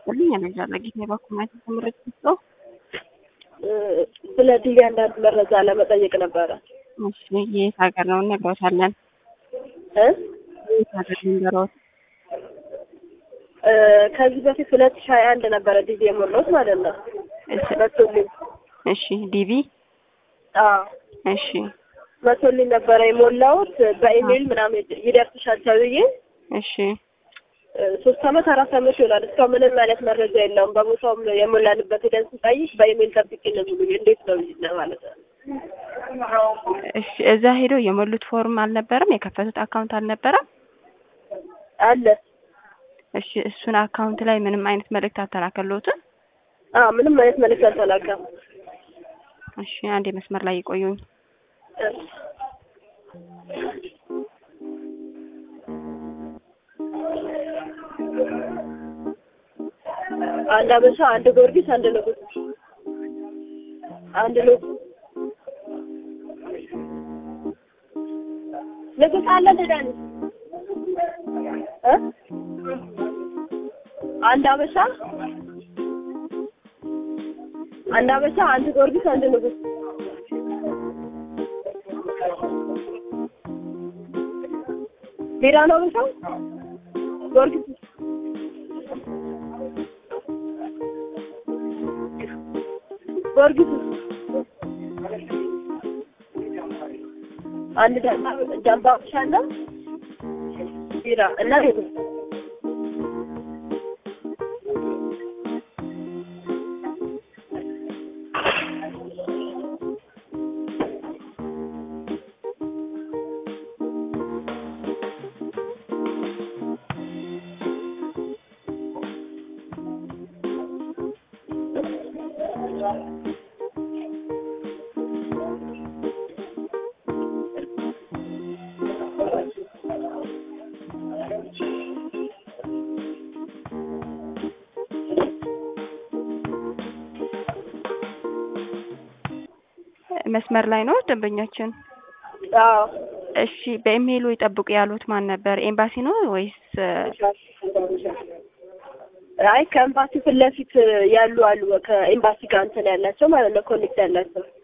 ይስጥልኝ። ያለጃለ ጌታ ባኩማት ትምህርት ነው። ስለ ዲቪ አንዳንድ መረጃ ለመጠየቅ ነበረ። እሺ የት ሀገር ነው እነግሮታለን። እ የት ሀገር ልንገሮት? ከዚህ በፊት ሁለት ሺህ ሀያ አንድ ነበረ ዲቪ የሞላሁት ማለት ነው። እሺ መቶልኝ እሺ ዲቪ አዎ እሺ መቶልኝ ነበረ የሞላሁት በኢሜይል ምናምን ይደርስሻል ተብዬ እሺ ሶስት አመት አራት አመት ይሆናል። እስካሁን ምንም አይነት መረጃ የለውም። በቦታውም የሞላንበት ሄደን ስንጠይቅ በኢሜይል ጠብቄ ነው የሚሉኝ። እንዴት ነው ይሄ ማለት ነው? እሺ እዛ ሄደው የሞሉት ፎርም አልነበረም? የከፈቱት አካውንት አልነበረም? አለ እሺ እሱን አካውንት ላይ ምንም አይነት መልእክት አልተላከልዎትም? አዎ ምንም አይነት መልዕክት አልተላከም። እሺ አንዴ መስመር ላይ ይቆዩኝ። አንድ አበሻ፣ አንድ ጊዮርጊስ፣ አንድ ንጉስ፣ አንድ ንጉስ ንጉስ አለ ደዳኒ እ አንድ አበሻ፣ አንድ አበሻ፣ አንድ ጊዮርጊስ፣ አንድ ንጉስ ቢራ ነው አበሻው ጊዮርጊስ ጊዮርጊስ አንድ ጃምባ ብቻ እና ቢራ እና ንጉስ መስመር ላይ ነው ደንበኛችን? አዎ እሺ በኢሜይሉ ይጠብቁ ያሉት ማን ነበር? ኤምባሲ ነው ወይስ? አይ ከኤምባሲ ፊት ለፊት ያሉ አሉ ከኤምባሲ ጋር እንትን ያላቸው ማለት ነው ኮኔክት ያላቸው